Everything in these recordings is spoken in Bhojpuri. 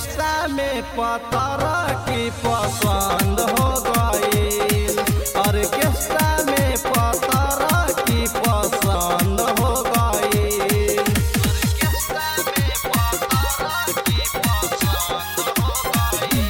ऑर्केस्ट्रा में पतरा की पसंद हो गई ऑर्केस्ट्रा में पतरा की पसंद हो गई ऑर्केस्ट्रा में पतरा की पसंद हो गई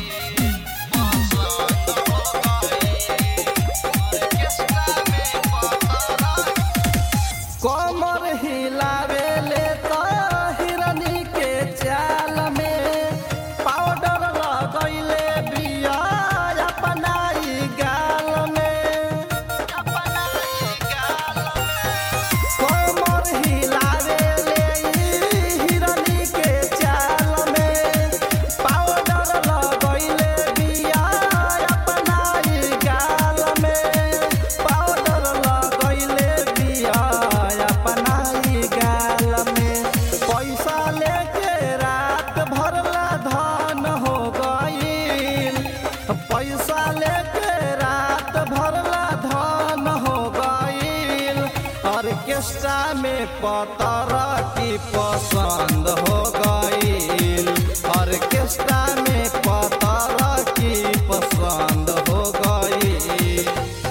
पसंद हो गई ऑर्केस्ट्रा में पतरा कमर हिलावेले तो हिरनी के चाल में पाउडर लगैले बिया अपनाई गाल में अपनाई गाल में कमर हिलावेले हिरनी के चाल में पाउडर लगैले बिया अपनाई गाल में पाउडर लगैले बिया अपनाई गाल में पैसा लेके रात भरला धन हो गईल पैसा लेके रात भरला धन हो गईल ऑर्केस्ट्रा में पतरा की पसंद हो गईल ऑर्केस्ट्रा में पतरा की पसंद हो गईल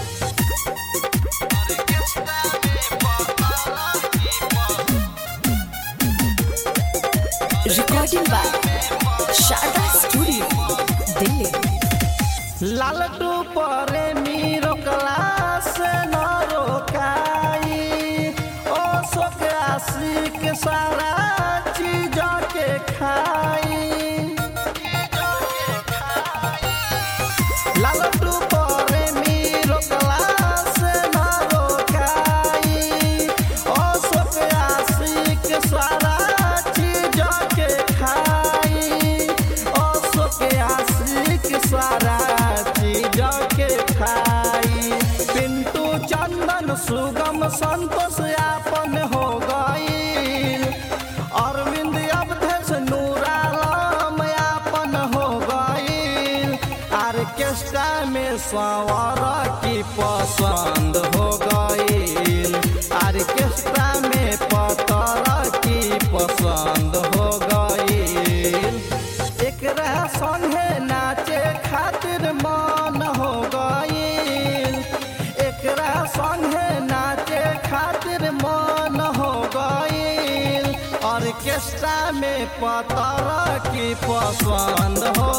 ऑर्केस्ट्रा में पतरा की पसंद Recording by Sharda Studio, Delhi. लालटू परे मीरो क्लास न रोकाई ओ शोक आशिक सारा चीज के खाई लालटू परे मीरो क्लास न रोकाई ओ शोक आशिक सारा चीज के खाई ओ शोक आशिक सारा चीज के खाई पिंटू चंदन सुगम संतोष यापन हो गई अरविंद अवधेश नूरालम यापन हो गई ऑर्केस्ट्रा में सवार की पसंद हो गई ऑर्केस्ट्रा में पतरा की पसंद हो गई एकरा संगे नाचे खातिर मन हो गईल एकरा संगे नाचे खातिर मन हो गईल ऑर्केस्ट्रा में पतरा की पसंद हो